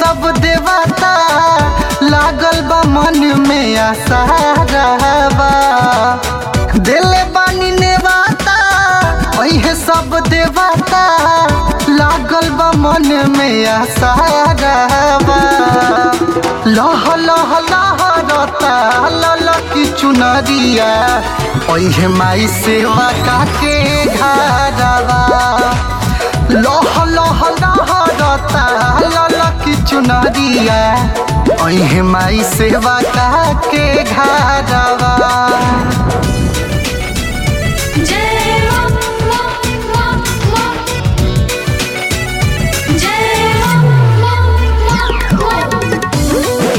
सब देवता लागल बा मन में आशा रहबा दिले बानी नेवाता ओहे सब देवता लागल बा मन में आशा रहबा लह लह लहरता ललकी चुनरिया ओहे माई सेवा काके घरवा लह लह लहरता ललकी चुनरिया ओहे माई सेवा काके घरवा जय मां मां मां मां जय मां मां मां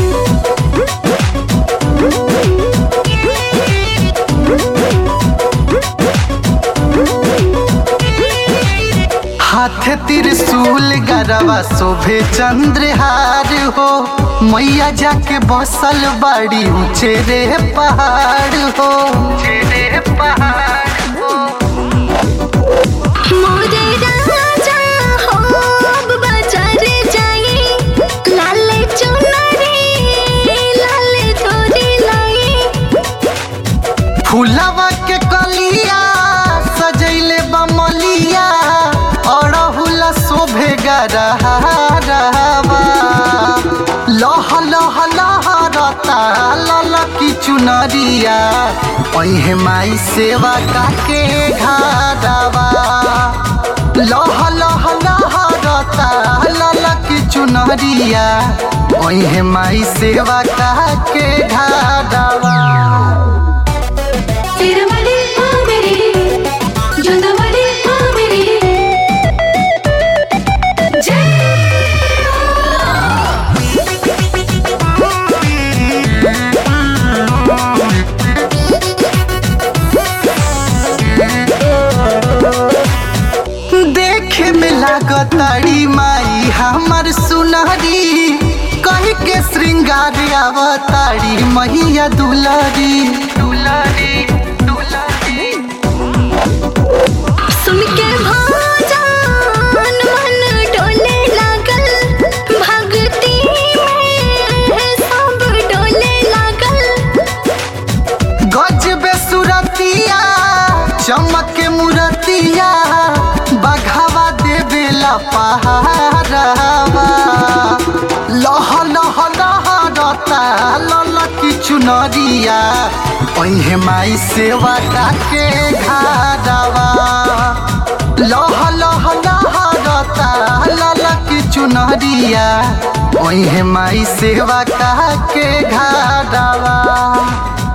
हाथ त्रिशूल गरवा शोभे चंद्रहार हो मैया जाके बसल बड़ी ऊंचे रे पहाड़ हो रे पहाड़ हो मोरे राजा हो बाजार जाई लाले चुनरी लाले तोरी लाई फूलवा के कलिया सजैले बमलिया अड़हुल शोभे गरहारवा लह लह लहरता ललकी चुनरिया ओहे माई सेवा काके घरवा लह लह लहरता ललकी चुनरिया ओहे माई सेवा काके घरवा तिरमली हाँ मेरी जुदमली हाँ मेरी जय देखे में लागताड़ी माई हमर सुनहरी कह के श्रृंगार अवतारी मैया दुलारी दुलारी दुलारी सुन के भजन मन डोले लागल भक्ति में सब डोले लागल गजबे सुरतिया चमक मुरतिया बघावा देवेला पहाड़वा लह लह लहरता ललकी चुनरिया ओहे माई सेवा काके घरवा लह लह लहरता ललकी चुनरिया ओहे माई सेवा काके घरवा